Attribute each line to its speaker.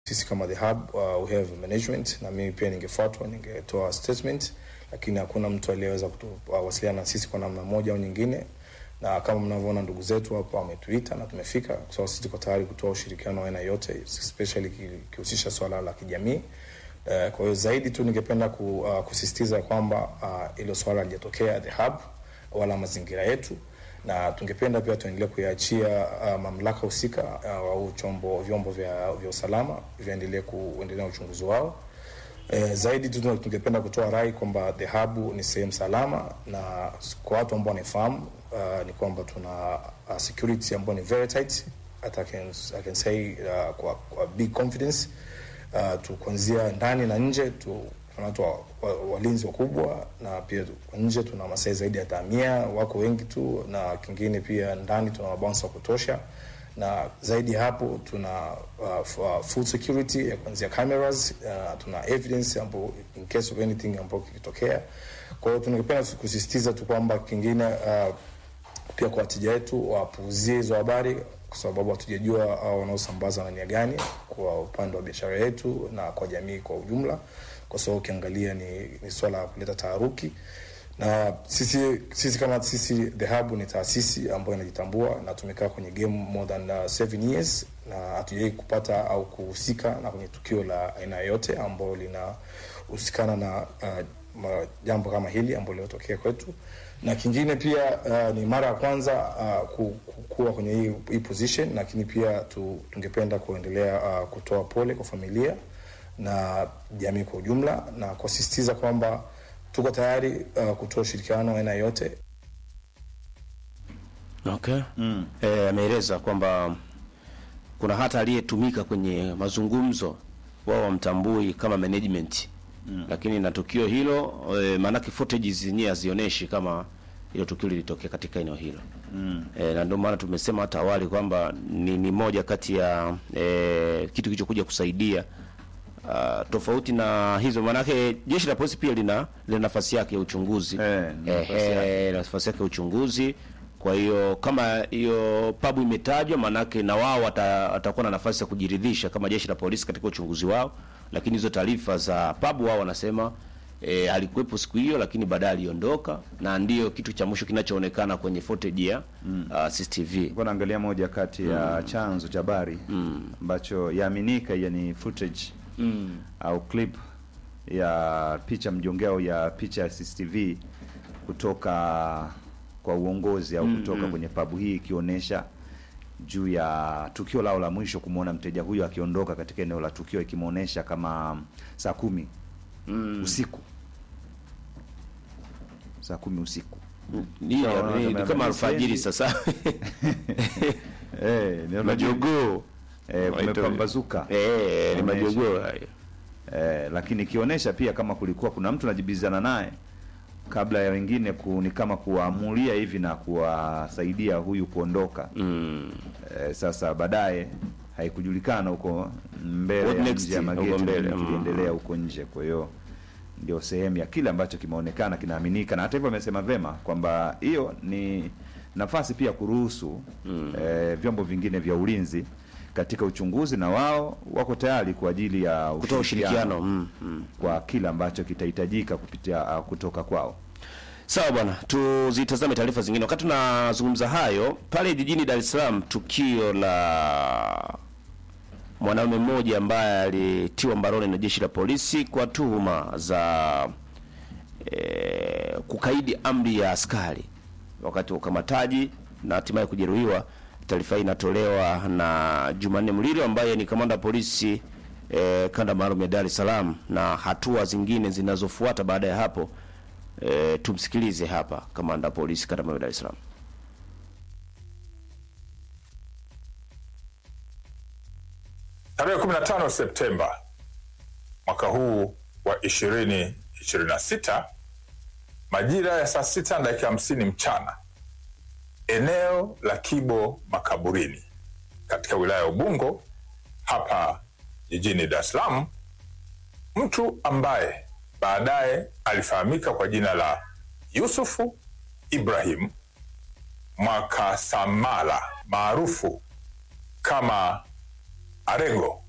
Speaker 1: sisi kama the hub uh, we have management na mimi pia ningefuatwa ningetoa statement, lakini hakuna mtu aliyeweza kuwasiliana na sisi kwa namna moja au nyingine, na kama mnavyoona ndugu zetu hapa wametuita na tumefika, kwa sababu sisi tuko tayari kutoa ushirikiano wa aina yote, especially kihusisha swala la kijamii. Uh, kwa hiyo zaidi tu ningependa ku, uh, kusisitiza kwamba hilo uh, swala halijatokea the hub wala mazingira yetu, na tungependa pia tuendelee kuiachia uh, mamlaka husika uh, au chombo vyombo vya, vya usalama viendelee kuendelea na uchunguzi wao. Eh, zaidi tu tungependa kutoa rai kwamba the hub ni sehemu salama, na kwa watu ambao wanafahamu uh, ni kwamba tuna uh, security ambayo ni very tight. Hata I can, I can say uh, kwa, kwa big confidence uh, tu kuanzia ndani na nje tu tuna watu walinzi wa, wakubwa na pia kwa nje tuna masai zaidi ya tamia wako wengi tu, na kingine pia ndani tuna mabounsa wa kutosha, na zaidi ya hapo tuna uh, full security ya kuanzia cameras uh, tuna evidence ambapo in case of anything ambapo kikitokea. Kwa hiyo tunapenda kusisitiza tu kwamba kingine uh, pia kwa wateja wetu wapuuzie hizo habari kwa sababu hatujajua au wanaosambaza na nia gani kwa upande wa biashara yetu na kwa jamii kwa ujumla, kwa sababu ukiangalia ni, ni swala la kuleta taharuki na sisi, sisi kama sisi The Hub ni taasisi ambayo inajitambua na tumekaa kwenye game more than uh, seven years na hatujawai kupata au kuhusika na kwenye tukio la aina yoyote ambalo linahusikana na uh, jambo kama hili ambalo lilotokea kwetu na kingine pia uh, ni mara ya kwanza uh, kuwa kwenye hii, hii position, lakini pia tu, tungependa kuendelea uh, kutoa pole kwa familia na jamii kwa ujumla na kusisitiza kwamba tuko tayari uh, kutoa ushirikiano aina yote.
Speaker 2: Okay. Mm. Eh, ameeleza kwamba kuna hata aliyetumika kwenye mazungumzo wao wamtambui kama management Mm. Lakini na tukio hilo e, maanake footage zenyewe hazionyeshi kama hilo tukio lilitokea katika eneo hilo mm. E, na ndio maana tumesema hata awali kwamba ni, ni moja kati ya e, kitu kilichokuja kusaidia uh, tofauti na hizo, maanake jeshi la polisi pia lina lina nafasi yake ya uchunguzi
Speaker 3: eh,
Speaker 2: e, nafasi yake ya uchunguzi. Kwa hiyo kama hiyo pabu imetajwa, maanake na wao watakuwa na nafasi ya kujiridhisha kama jeshi la polisi katika uchunguzi wao lakini hizo taarifa za pabu wao wanasema e, alikuwepo siku hiyo, lakini baadaye aliondoka, na ndiyo kitu cha mwisho kinachoonekana kwenye footage ya mm. uh, CCTV.
Speaker 3: Kwa naangalia moja kati ya mm. chanzo cha habari ambacho mm. yaaminika yani footage mm. au clip ya picha mjongeo ya picha ya CCTV kutoka kwa uongozi au kutoka mm. kwenye pabu hii ikionyesha juu ya tukio lao la mwisho kumwona mteja huyo akiondoka katika eneo la tukio, ikimwonyesha kama saa kumi mm. usiku, saa kumi usiku
Speaker 2: ni kama alfajiri sasa
Speaker 3: eh, ni
Speaker 2: majogoo
Speaker 3: eh, kumepambazuka
Speaker 2: eh, ni majogoo hayo
Speaker 3: eh, lakini ikionyesha pia kama kulikuwa kuna mtu anajibizana naye kabla ya wengine ku, ni kama kuwaamulia hivi na kuwasaidia huyu kuondoka
Speaker 2: mm.
Speaker 3: E, sasa baadaye haikujulikana huko mbele ya nje ya mageti kiliendelea huko nje. Kwa hiyo ndio sehemu ya kile ambacho kimeonekana kinaaminika, na hata hivyo amesema vema kwamba hiyo ni nafasi pia kuruhusu mm. e, vyombo vingine vya ulinzi katika uchunguzi, na wao wako tayari kwa ajili ya
Speaker 2: kutoa ushirikiano mm. mm.
Speaker 3: kwa kile ambacho kitahitajika kupitia uh, kutoka kwao.
Speaker 2: Sawa bwana, tuzitazame taarifa zingine. Wakati tunazungumza hayo, pale jijini Dar es Salaam, tukio la mwanaume mmoja ambaye alitiwa mbaroni na jeshi la polisi kwa tuhuma za e, kukaidi amri ya askari wakati wa ukamataji na hatimaye kujeruhiwa. Taarifa hii inatolewa na Jumanne Mlilo ambaye ni kamanda wa polisi e, kanda maalum ya Dar es Salaam, na hatua zingine zinazofuata baada ya hapo E, tumsikilize hapa kamanda polisi kanda maalum Dar es Salaam.
Speaker 4: Tarehe 15 Septemba mwaka huu wa 2026 majira ya saa sita na dakika hamsini mchana eneo la Kibo Makaburini katika wilaya ya Ubungo hapa jijini Dar es Salaam, mtu ambaye baadaye alifahamika kwa jina la Yusufu Ibrahim Mwakasamala maarufu kama Arengo